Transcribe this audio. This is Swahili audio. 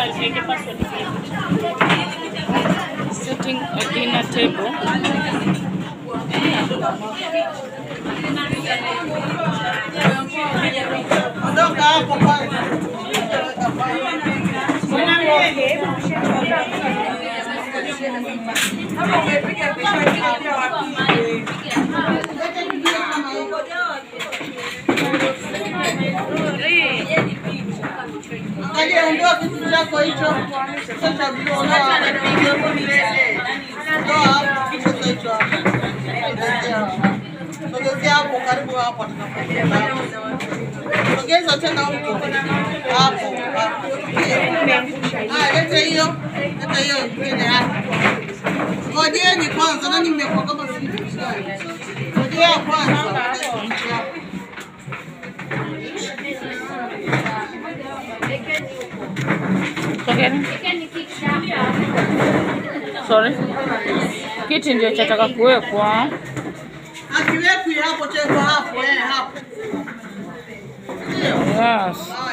niweke password pia. Setting a dinner table. Ondoka hapo kwanza. Angalia, ondoa kitu chako hicho. Sio cha blue, ondoa. Ondoa kitu hicho hapo. Sogezea hapo karibu hapo atakapokuja hapo. Sogeza tena huko. Hapo. hapo. Ah, leta hiyo. Leta hiyo nyingine hapo. Ngojeni kwanza, nani mmekuwa kama si Ngojea kwanza. Sogeni. Sorry. Kiti ndio chataka kuwekwa. Akiwekwi hapo cheko hapo, eh, hapo. Ndio. Yes.